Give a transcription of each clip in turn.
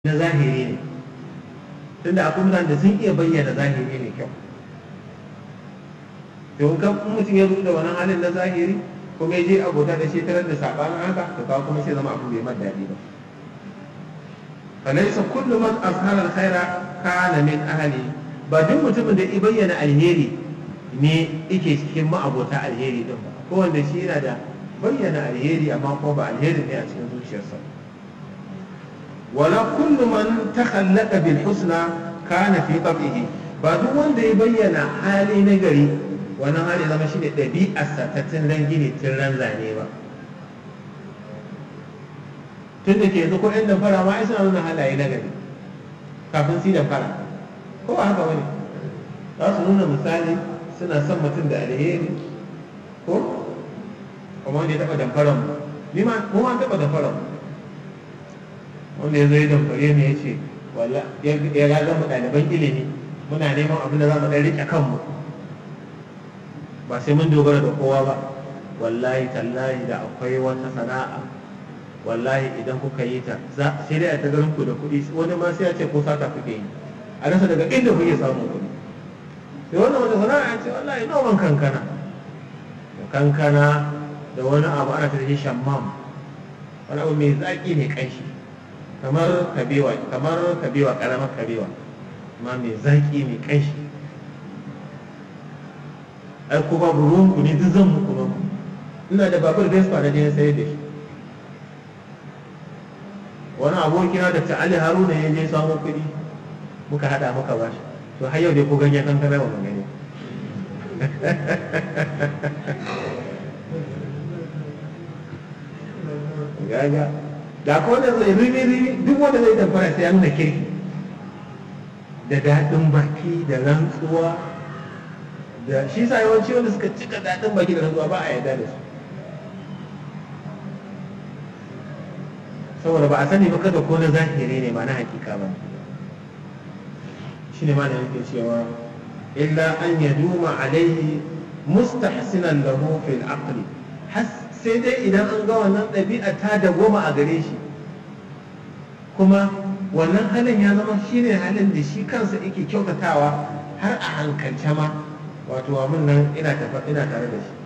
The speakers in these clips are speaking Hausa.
na zahiri ne tunda akwai mutane da sun iya bayyana zahiri ne kyau to in kan mutum ya da wannan halin na zahiri kuma ya je abota da shi tarar da sabanin haka to kawo kuma sai zama abu bai daɗi ba falaisa kullu man azhara alkhaira kana min ahli ba duk mutumin da ya bayyana alheri ne yake cikin ma'abota alheri din ba ko wanda shi yana da bayyana alheri amma ko ba alheri ne a cikin zuciyarsa wala kullu man takhallaqa bil husna kana fi tab'ihi ba duk wanda ya bayyana hali na gari wannan hali zama shi ne ɗabi'arsa ta ran gini tun ran zane ba tun da ke yanzu ko yan damfara ma ai suna nuna halaye na gari kafin su damfara ko ba haka bane za su nuna misali suna son mutum da alheri ko kuma wanda ya taɓa damfaran mu ni ma mu ma taɓa damfaran mu wanda ya zo ya damfare mu ya ce walla ya ga mu ɗaliban ilimi muna neman abin da za mu ɗan riƙe kanmu ba sai mun dogara da kowa ba wallahi tallahi da akwai wata sana'a wallahi idan kuka yi ta sai dai a ta garin ku da kuɗi wani ma sai ya ce ko sata kuke yi a rasa daga inda kuke samun kuɗi sai wannan wata sana'a ce wallahi noman kankana da kankana da wani abu ana tafi shammam wani abu mai zaƙi mai ƙanshi kamar kabewa kamar kabewa ƙaramar kabewa amma mai zaƙi mai ƙanshi ai ko babu ruwan ku ne duk zan muku ba ina da babur vespa na je sayar da shi wani abokina da ta Ali Haruna ya je samun kuɗi muka hada muka ba shi to har yau dai ko ganyen kankana ba mun gani gaga da ko wanda zai rimi rimi duk wanda zai tamfara sai ya nuna kirki da daɗin baki da rantsuwa da shi sa yawanci wanda suka cika daɗin baki da rantsuwa ba a yarda da su saboda ba a sani ba kada ko na zahiri ne ba na hakika ba shi ne ma da yake cewa illa an ya duma alaihi mustahsinan lahu fil aqli sai dai idan an ga wannan ɗabi'a ta da goma a gare shi kuma wannan halin ya zama shine halin da shi kansa yake kyautatawa har a hankalce ma wato abin nan ina ina tare da shi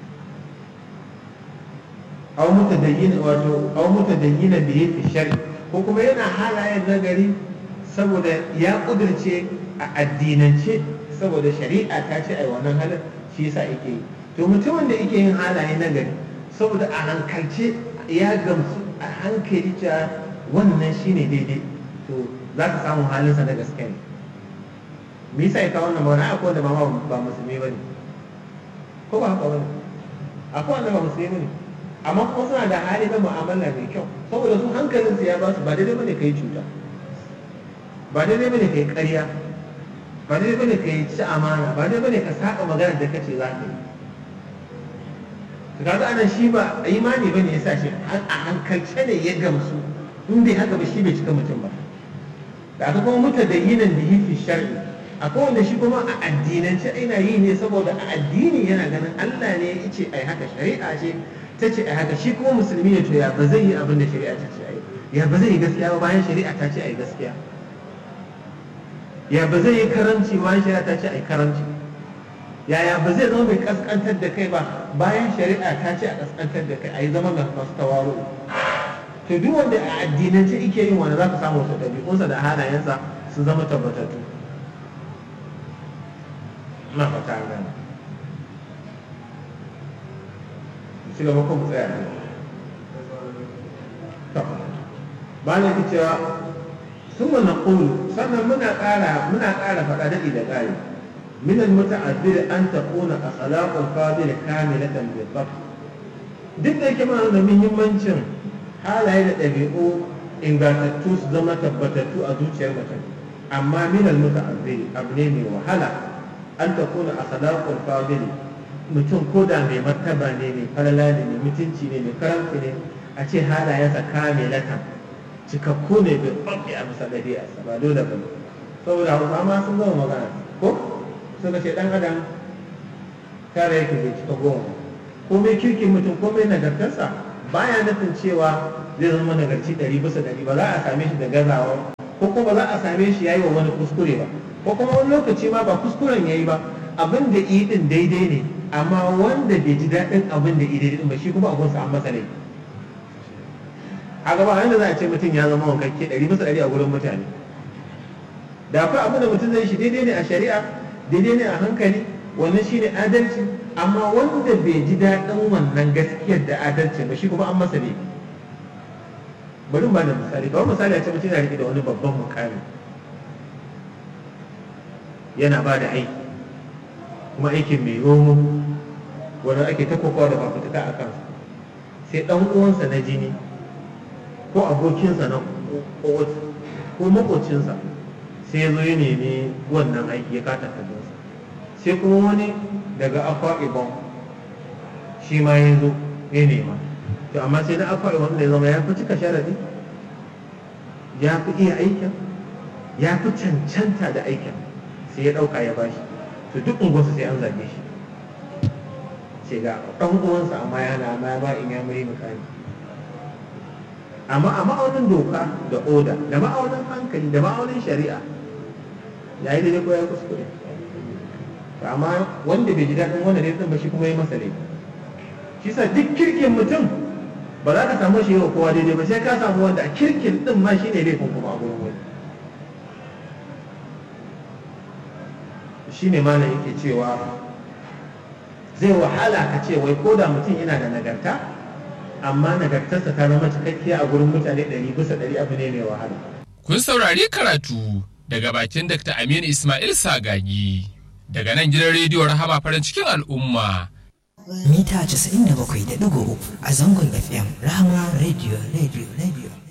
aw mutadayyin wato aw mutadayyin bihi fi shari ko kuma yana halayen nagari saboda ya kudirce a addinance saboda shari'a ta ce ai wannan halin shi yasa yake yi to mutumin da yake yin halaye nagari saboda a hankalce ya gamsu a hankali cewa wannan shine daidai to za ka samu halinsa na gaske ne me yasa ya kawo wannan magana akwai wanda ba ba musulmi bane ko ba haka bane akwai wanda ba musulmi bane amma kuma suna da hali na mu'amala mai kyau saboda su hankalinsu ya ba su ba daidai bane kai cuta ba daidai bane kai ƙarya ba daidai bane kai ci amana ba daidai bane ka saka magana da kace za ka yi to kaga anan shi ba imani bane ya sa shi a hankalce ne ya gamsu in bai haka ba shi bai cika mutum ba da aka kuma muta da yinan da hifi shar'i akwai wanda shi kuma a addinance ina yi ne saboda a addini yana ganin Allah ne ya ce ai haka shari'a ce ta ce ai haka shi kuma musulmi ne to ya ba zai yi abin da shari'a ta ce ai ya ba zai yi gaskiya ba bayan shari'a ta ce ai gaskiya ya ba zai yi karamci bayan shari'a ta ce ai karamci yaya ba zai zama mai kaskantar da kai ba bayan shari'a ta ce a kaskantar da kai a yi zama masu tawaro to duk wanda a addinance ike yin wanda za ka samu wasu ɗabi'unsa da halayensa su zama tabbatattu na fata gani ci gaba ko mu tsaya ne ba na ki cewa sun mana ƙulu sannan muna ƙara muna ƙara faɗa daɗi da ƙari من المتعذر أن تكون أخلاق الفاضل كاملة بالضبط duk da yake mana da muhimmancin halaye da ɗabi'u ingantattu su zama tabbatattu a zuciyar mutum amma min al-muta'azzir abu ne mai wahala an ta kuna akhlaqul fadil mutum ko da mai martaba ne mai falala ne mai mutunci ne mai karamci ne a ce halayensa kamilatan cikakku ne bai babbi a bisa ɗabi'arsa ba dole ba saboda hausa ma sun zama magana ko suka ce dan adam tare yake bai cika goma komai kirkin mutum komai nagartarsa baya nufin cewa zai zama nagarci ɗari bisa ɗari ba za a same shi da gazawa ko kuma ba za a same shi yayi wa wani kuskure ba ko kuma wani lokaci ma ba kuskuren yayi ba abin da yi din daidai ne amma wanda bai ji daɗin abin da yi daidai ba shi kuma abun sa an masa laifi a gaba yanda za a ce mutum ya zama wankakke ɗari bisa ɗari a gurin mutane da akwai abin da mutum zai shi daidai ne a shari'a daidai ne a hankali wannan shine adalci amma wanda bai ji daɗin wannan gaskiyar da adalci ba shi kuma an masa laifi bari ba da misali kawai misali a ce mutum yana riƙe da wani babban mukami yana ba da aiki kuma aikin mai romo wanda ake ta kokowa da fafutuka a kansa sai ɗan uwansa na jini ko abokinsa na ko makocinsa sai ya zo ya nemi wannan aiki ya kata kallonsa sai kuma wani daga akwa ibon shi ma ya zo ya nema to amma sai na akwa ibon da ya zama ya fi cika sharadi ya fi iya aikin ya fi cancanta da aikin sai ya ɗauka ya bashi to duk unguwarsa sai an zage shi ce ga ɗan uwansa amma yana amma ya ba in ya mai mukami amma a ma'aunin doka da oda da ma'aunin hankali da ma'aunin shari'a ya yi daidai ko ya kuskure amma wanda bai ji daɗin wanda ne ba shi kuma ya masa laifi shi sa duk kirkin mutum ba za ka samu shi yau kowa daidai ba sai ka samu wanda a kirkin din ma shi ne laifin kuma a gurin wani shi ne malam yake cewa zai wahala ka ce wai ko da mutum yana da nagarta amma nagartarsa ta zama cikakkiya a gurin mutane ɗari bisa ɗari abu ne mai wahala. Kun saurari karatu daga bakin Dr. Aminu Ismail Sagagi daga nan gidan rediyo Rahama farin cikin al'umma. Mita 97.3 a zangon FM Rahama Radio Radio Radio.